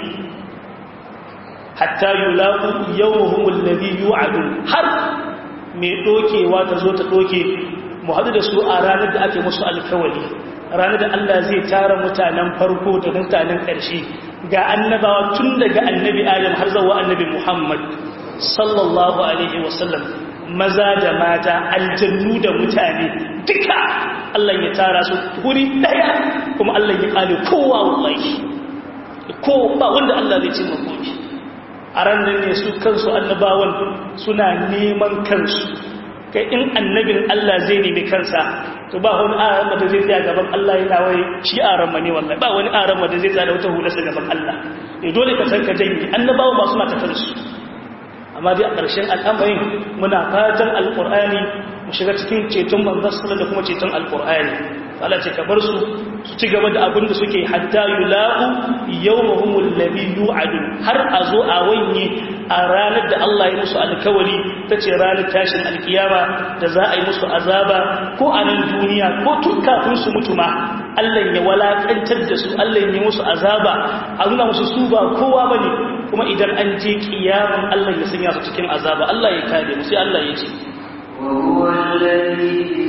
hatta yulaqu yawmuhum alladhi yu'adun har me dokewa ta zo ta doke mu hadu da su a ranar da ake musu alkawali ranar da Allah zai tara mutanen farko da mutanen ƙarshe ga annabawa tun daga annabi Adam har zuwa annabi Muhammad sallallahu alaihi wasallam maza da mata aljannu da mutane duka Allah ya tara su guri daya kuma Allah ya kale kowa wallahi ko ba wanda Allah zai ce makoki a ranar ne su kansu annabawan suna neman kansu kai in annabin Allah zai nemi kansa to ba wani arama da zai tsaya gaban Allah yana wai shi arama ne wallahi ba wani arama da zai tsaya da wata hulasa gaban Allah eh dole ka san ka janye annabawa ba suna tafar su amma dai a ƙarshen al'amarin muna fatan alƙur'ani mu shiga cikin ceton manzon da kuma ceton alƙur'ani Allah ce ka bar su su ci gaba da abin da suke hatta yulaqu yawmahumul ladhi yu'adun har a zo a wanye a ranar da Allah ya musu alkawari tace ranar tashin alkiyama da za a yi musu azaba ko a nan duniya ko tun kafin su mutu ma Allah ya walakantar da su Allah ya musu azaba a nuna musu su ba kowa bane kuma idan an je kiyaman Allah ya sanya su cikin azaba Allah ya kare mu sai Allah ya ce وهو الذي في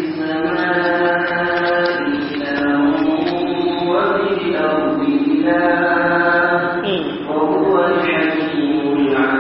السماء إله وفي الأرض إله وهو الحكيم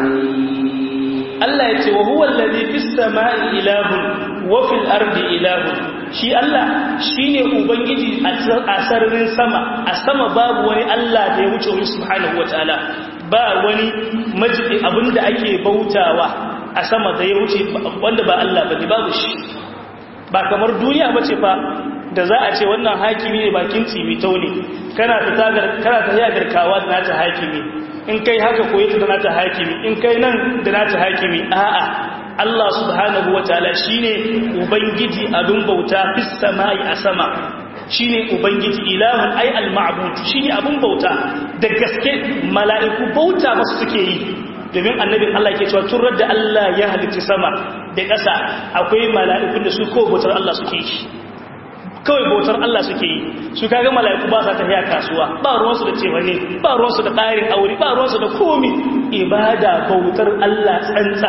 العليم Allah ya ce wa huwa allazi fis sama'i ilahun wa fil ardi ilahun shi Allah shine ubangiji a sararin sama a sama babu wani Allah da ya wuce wani subhanahu wataala ba wani majidi abinda ake bautawa a sama da ya wuce wanda ba Allah bane babu shi ba kamar duniya bace fa da za a ce wannan hakimi ne bakin tsimitau ne kana fita kana tafiya garkawa da nata hakimi in kai haka koyi ta da nata hakimi in kai nan da nata hakimi a'a Allah subhanahu wataala shine ubangiji abin bauta fis samai a sama shine ubangiji ilahun ay al ma'bud shine abin bauta da gaske mala'iku bauta masu suke yi domin annabin Allah ke cewa turar da Allah ya halitta sama da ƙasa akwai mala'ikun da su ko bautar Allah suke yi kawai bautar Allah suke yi su kaga mala'iku ba sa tafiya kasuwa ba ruwansu da cewa ne ba ruwansu da tsarin aure ba ruwansu da komi ibada bautar Allah tsantsa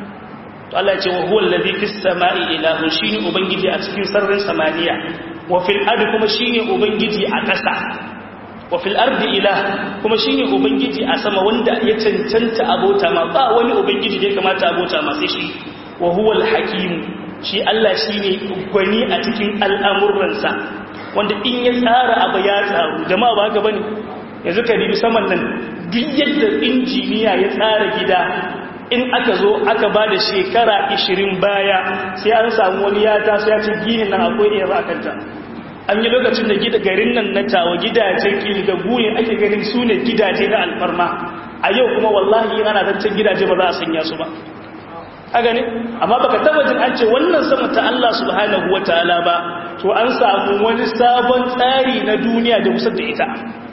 to Allah ya ce wa huwa allazi fis sama'i ilahun shine ubangiji a cikin sararin samaniya wa fil ardi kuma shine ubangiji a ƙasa wa fil ardi ilah kuma shine ubangiji a sama wanda ya cancanta abota ma ba wani ubangiji da ya kamata abota ma sai shi wa huwa al hakim shi Allah shi ne gwani a cikin al'amuransa wanda in ya tsara abu ya tsaru jama'a ba haka ba ne yanzu ka ribi saman nan duk yadda injiniya ya tsara gida in aka zo aka ba da shekara 20 baya sai an samu wani ya taso ya ce gini nan akwai iya ba kanta an yi lokacin da gida garin nan na tawa gidajen kili da guyin ake ganin su ne gidaje na alfarma a yau kuma wallahi ana zancen gidaje ba za a sanya su ba a gani amma baka taba jin an ce wannan sama ta Allah subhanahu wataala ba to an samu wani sabon tsari na duniya da kusa da ita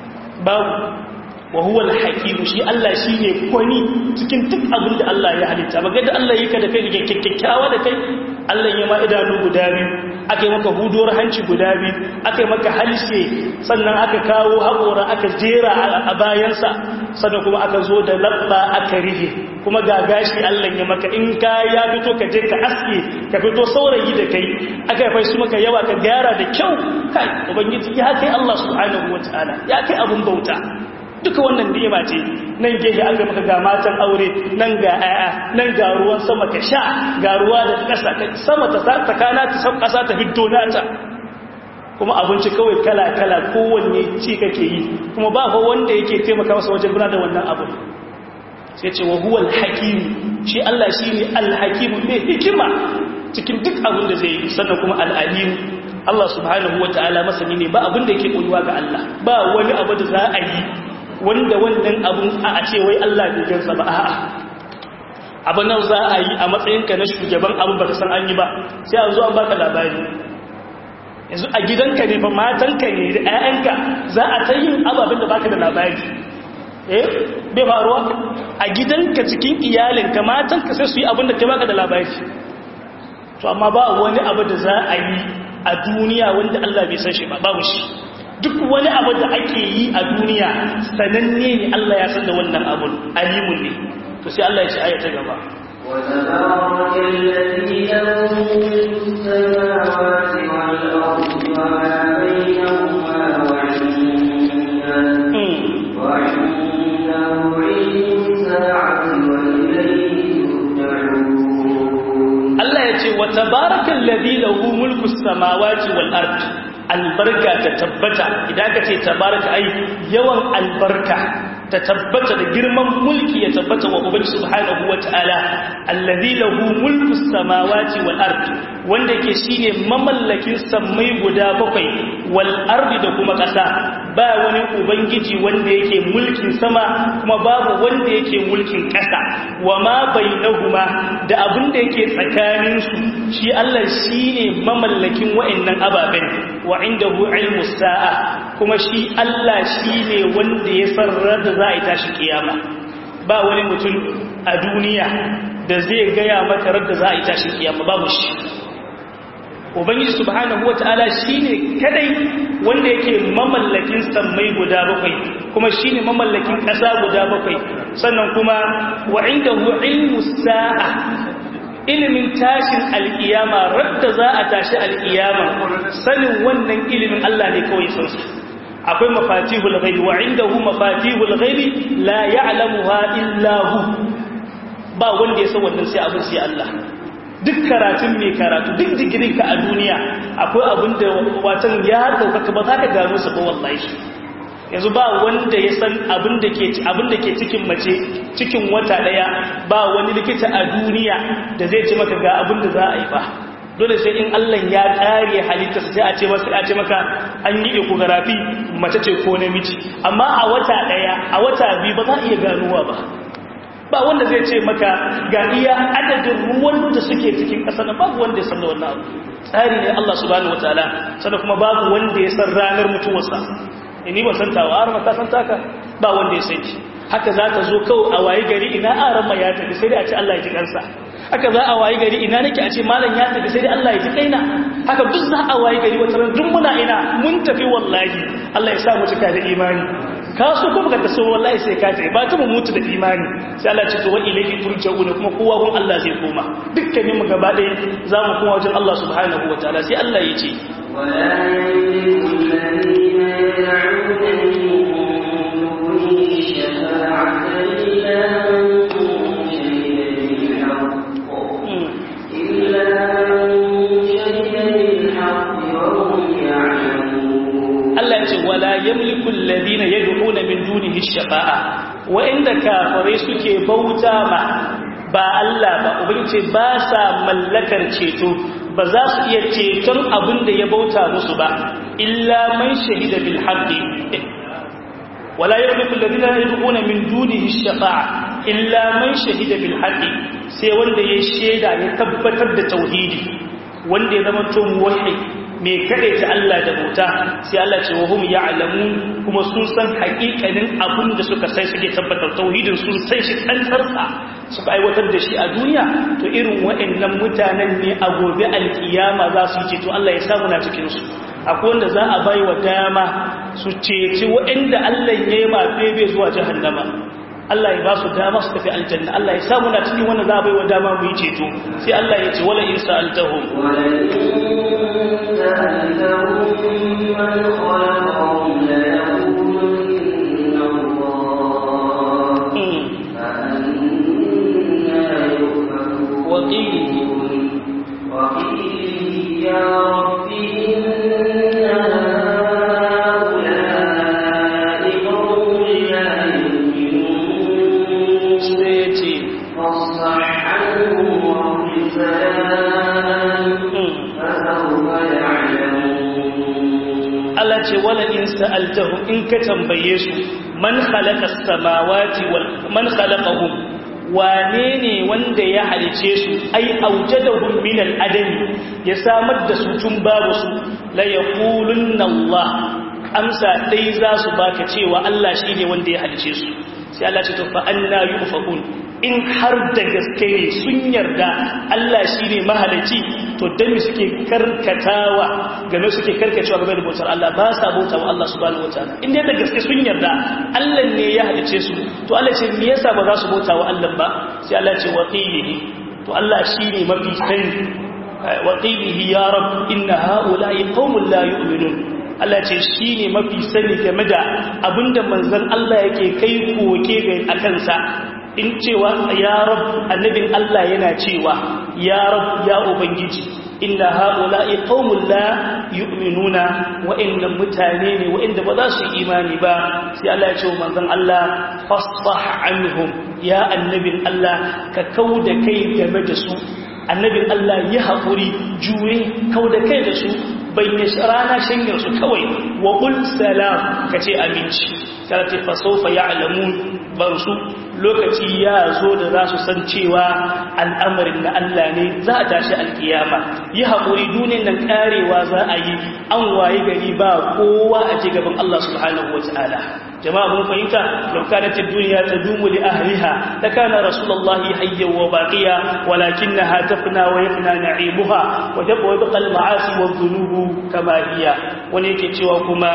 babu wa huwa al-hakim shi Allah shine kwani cikin duk abin da Allah ya halitta ba da Allah yake da kai kyakkyawa da kai Allah ya ma idanu guda biyu aka yi maka huduwar hanci guda biyu aka yi maka halshe sannan aka kawo haƙora aka jera a bayansa sannan kuma aka zo da labba aka rige kuma ga gashi Allah ya maka in ka ya fito ka je ka aske ka fito saurayi da kai aka yi su maka yawa ka gyara da kyau kai ubangiji ya kai Allah subhanahu wataala ya kai abun bauta duka wannan ni'ima ce nan gehe an ga maka ga matan aure nan ga aya nan ga ruwan sama ka sha ga ruwa da ƙasa sama ta tsakana ta san ƙasa ta fito nata kuma abinci kawai kala-kala kowanne ci kake yi kuma ba fa wanda yake taimaka masa wajen gudanar da wannan abu sai ce wa huwal hakim shi Allah shi ne al-hakim mai hikima cikin duk abin da zai yi sannan kuma al-alim Allah subhanahu wa ta'ala masani ne ba abin da yake koyuwa ga Allah ba wani abu da za a yi wanda wannan abun a ce wai Allah bai gansa ba a'a abin nan za a yi a matsayinka na shugaban abin ba ka san an yi ba sai a zo an baka labari yanzu a gidanka ne ba matanka ne da 'ya'yanka za a ta yin ababen da baka da labari eh bai faruwa a gidanka cikin iyalinka matanka sai su yi abin da ka baka da labari to amma ba wani abu da za a yi a duniya wanda Allah bai san shi ba babu shi duk wani abu da ake yi a duniya sananne ne Allah ya san da wannan abun alimun ne to sai Allah ya ce aya ta gaba وتبارك الذي له ملك السماوات والأرض وما بينهما وعنده وعنده علم الساعة وإليه ترجعون Allah ya ce wa tabarakal ladhi lahu mulku samawati wal ard albarka ta tabbata idan ka ce tabaraka ai yawan albarka ta tabbata da girman mulki ya tabbata wa ubangi subhanahu wataala alladhi lahu mulku samawati wal ard wanda ke shine mamallakin sammai guda bakwai wal ardi da kuma kasa ba wani ubangiji wanda yake mulkin sama kuma babu wanda yake mulkin kasa wa ma bainahuma da abin da yake tsakanin su shi Allah shine mamallakin wa'annan ababen wa indahu ilmu sa'a kuma shi Allah shine wanda ya sarra da za a yi tashi kiyama ba wani mutum a duniya da zai gaya maka radda za a yi tashi kiyama babu shi ubangiji subhanahu wata'ala shine kadai wanda yake mamallakin sammai guda bakwai kuma shine mamallakin ƙasa guda bakwai sannan kuma wa indahu ilmu sa'a ilimin tashin alkiyama radda za a tashi alkiyama sanin wannan ilimin Allah ne kawai san su akwai mafatihul ghaibi wa indahu mafatihul ghaibi la ya'lamuha illa hu ba wanda ya san wannan sai abin sai Allah duk karatun mai karatu duk digirin ka a duniya akwai abin da watan ya daukaka ba za ka gano su ba wallahi yanzu ba wanda ya san abin da ke abin da ke cikin mace cikin wata daya ba wani likita a duniya da zai ce maka ga abin da za a yi ba dole sai in Allah ya kare halitta sai a ce maka a ce maka an yi ecography mace ce ko namiji amma a wata daya a wata biyu ba za a iya ganowa ba ba wanda zai ce maka ga iya adadin ruwan da suke cikin ƙasa na babu wanda ya san da wannan abu tsari ne Allah subhanahu wataala sannan kuma babu wanda ya san ranar mutuwarsa ni ban san tawa har mata san taka ba wanda ya san ki haka za ta zo kawai a waye gari ina aran ma ya tafi sai dai a ce Allah ya ji kansa haka za a waye gari ina nake a ce malam ya tafi sai dai Allah ya ji kaina haka duk za a waye gari wata ran duk muna ina mun tafi wallahi Allah ya sa mu cika da imani ka so ko baka taso wallahi sai ka tafi ba ta mu mutu da imani sai Allah ce to wa ilayhi turja'una kuma kowa gun Allah zai koma dukkanin mu gaba ɗaya za mu koma wajen Allah subhanahu wataala sai Allah ya ce ولا يملك الذين يدعون من دونه الشفاعة إلا من شهد بالحق إلا من شهد بالحق وهم يعلمون Allah ce wala yamliku alladhina yad'una min dunihi ash-shafa'a wa inda kafirai suke bauta ma ba Allah ba ubangiji ba sa mallakar ceto ba za su iya ceton abin da ya bauta musu ba illa man shahida bil haqqi wala yamliku alladhina yad'una min dunihi ash-shafa'a illa man shahida bil haqqi sai wanda ya sheda ya tabbatar da tauhidi wanda ya zama to muwahhid mai ta Allah da bauta sai Allah ce wa hum ya'lamun kuma sun san haƙiƙanin abin da suka sai suke tabbatar tauhidin sun sai shi tsantsarsa suka aiwatar da shi a duniya to irin waɗannan mutanen ne a gobe alkiyama za su ce to Allah ya samu na cikin su akwai wanda za a bai wa dama su ceci waɗanda Allah ya yi ma bebe zuwa jahannama Allah ya ba su dama su tafi aljanna Allah ya samu na cikin wanda za a bai wa dama mu yi ceto sai Allah ya ce wala in sa'altahum وقيله يا رب إن Allah ce wala in sa'altahum in ka tambaye su man khalaqa as-samawati wal man khalaqahum wane ne wanda ya halice su ai aujadahum min al-adam ya samar da su tun babu su la yaqulunna Allah amsa dai za su baka cewa Allah shine wanda ya halice su sai Allah ce to fa anna yufakun in har da gaske ne sun yarda Allah shine mahalici to dan suke karkatawa game suke karkacewa game da bautar Allah ba sa bauta wa Allah subhanahu wataala in dai da gaske sun yarda Allah ne ya halice su to Allah ce me yasa ba za su bauta wa Allah ba sai Allah ce waqilihi to Allah shine mafi sani waqilihi ya rab inna haula'i qaumun la yu'minun Allah ce shi ne mafi sani game da abinda manzan Allah yake kai koke ga a kansa in cewa ya rab annabin Allah yana cewa ya rab ya ubangiji inna haula'i qaumun la yu'minuna wa inna mutane ne wa inda ba za su yi imani ba sai Allah ya ce wa manzon Allah fasfah anhum ya annabin Allah ka kauda kai game da su annabin Allah ya haƙuri juye kauda kai da su bayyana rana shanyar su kawai wa qul salam kace aminci kana ce fasawfa ya'lamun bar su lokaci ya zo da za su san cewa al'amarin na Allah ne za a tashi alkiyama yi haƙuri duniyar nan karewa za a yi an waye gari ba kowa a ci gaban Allah subhanahu wa ta'ala jama'a mun fahimta law kanat ad-dunya tadumu li ahliha lakana rasulullahi hayyan wa baqiya walakinaha tafna wa yafna na'imuha wa yabqa al-ma'asi wa dhunubu kama hiya wani yake cewa kuma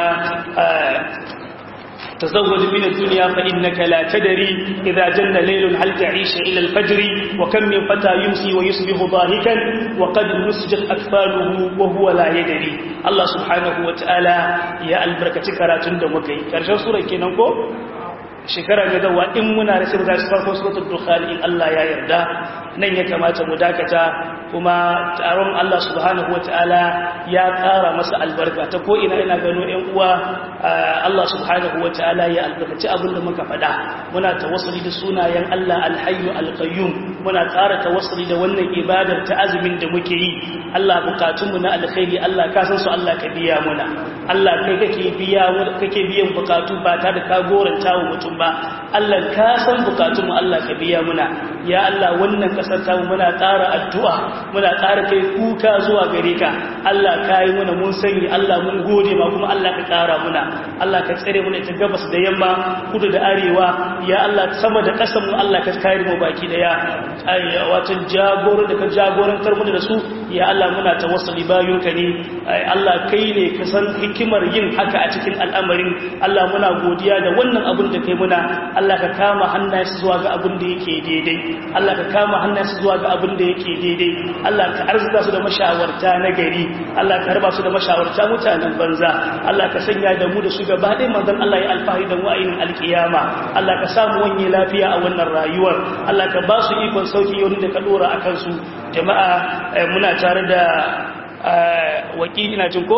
تزود من الدنيا فإنك لا تدري إذا جن ليل هل تعيش إلى الفجر وكم من فتى يمسي ويصبح ضاحكا وقد نسجت أكفاله وهو لا يدري الله سبحانه وتعالى يا البركة كراتون دمكي كرشان سورة كينانكو shekara mai dawa in muna da sai za su farko suratul dukhan in Allah ya yarda nan ya kamata mu dakata kuma taron Allah subhanahu wataala ya ƙara masa albarka ta ko ina ina gano ƴan uwa Allah subhanahu wataala ya albarkaci abin da muka faɗa muna tawassuli da sunayen Allah alhayyu alqayyum muna ƙara tawassuli da wannan ibadar ta azumin da muke yi Allah bukatunmu na alkhairi Allah ka san su Allah ka biya muna Allah kai kake biya kake biyan bukatu ba tare da ka goranta wa mutum ba Allah ka san bukatunmu Allah ka biya muna ya Allah wannan kasar ta muna ƙara addu'a muna ƙara kai kuka zuwa gare ka Allah ka yi muna mun sani Allah mun gode ma kuma Allah ka ƙara muna Allah ka tsare muna ta gabas da yamma kudu da arewa ya Allah sama da ƙasar mu Allah ka kare mu baki daya wato jagoro da ka jagorantar mu da su ya Allah muna tawassuli bayunka ne Allah kai ne ka san hikimar yin haka a cikin al'amarin Allah muna godiya da wannan abin da kai muna Allah ka kama hannayensu zuwa ga abin da yake daidai Allah ka kama hannayensu zuwa ga abin da yake daidai Allah ka arzuta su da mashawarta na gari Allah ka raba su da mashawarta mutanen banza Allah ka sanya da mu da su gaba ɗaya manzon Allah ya alfahari da wa'ayin alkiyama Allah ka samu wanye lafiya a wannan rayuwar Allah ka ba su ikon sauki yau da ka dora akan su jama'a muna tare da wakili na jin ko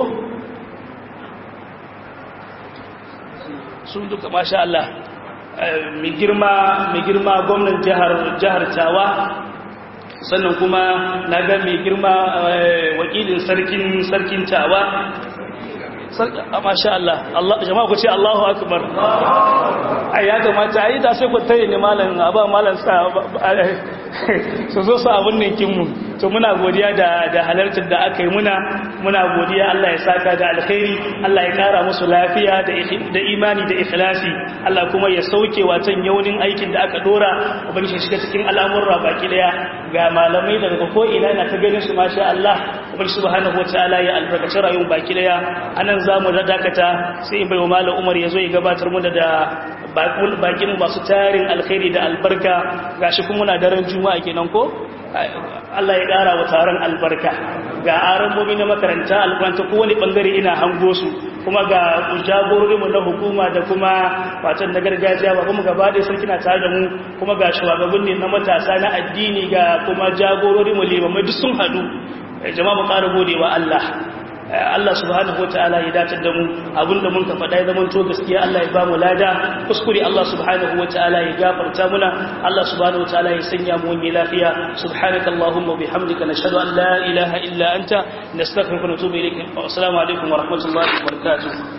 sun duka masha Allah mai girma gwamnan jihar tawa sannan kuma na ga mai girma wakilin sarkin sarkin tawa masha Allah jama'a ku ce Allahu akbar ai ya kamata ai da sai ku tare ne malam aba malam sa su zo su abin ninkinmu to muna godiya da da halartar da aka yi muna muna godiya Allah ya saka da alkhairi Allah ya kara musu lafiya da da imani da ikhlasi Allah kuma ya sauke watan yaunin aikin da aka dora ubangiji shiga cikin al'amuran baki daya ga malamai daga ko ina na ta ganin su masha Allah ubangiji subhanahu wataala ya albarkaci rayuwar baki daya anan zamu da dakata sai in bai wa malam Umar ya zo ya gabatar mu da bakin masu tarin alkhairi da albarka gashi kuma muna daren juma'a kenan ko Allah ya ƙara wa taron albarka ga arabobi na makaranta alkwanta kowane ɓangare ina hango su kuma ga jagororinmu na hukuma da kuma watan na gargajiya ba kuma gaba ɗaya sarki na tare da mu kuma ga shugabannin ne na matasa na addini ga kuma jagororinmu limamai duk sun haɗu jama'a mu ƙara gode wa Allah Allah subhanahu wataala ya datar da mu abinda mun ka faɗa ya zama to gaskiya Allah ya ba mu lada kuskure Allah subhanahu wataala ya gafarta muna Allah subhanahu wataala ya sanya mu wani lafiya subhanakallahumma bihamdika nashhadu an la ilaha illa anta nastaghfiruka wa natubu ilayk assalamu alaikum wa rahmatullahi wa barakatuh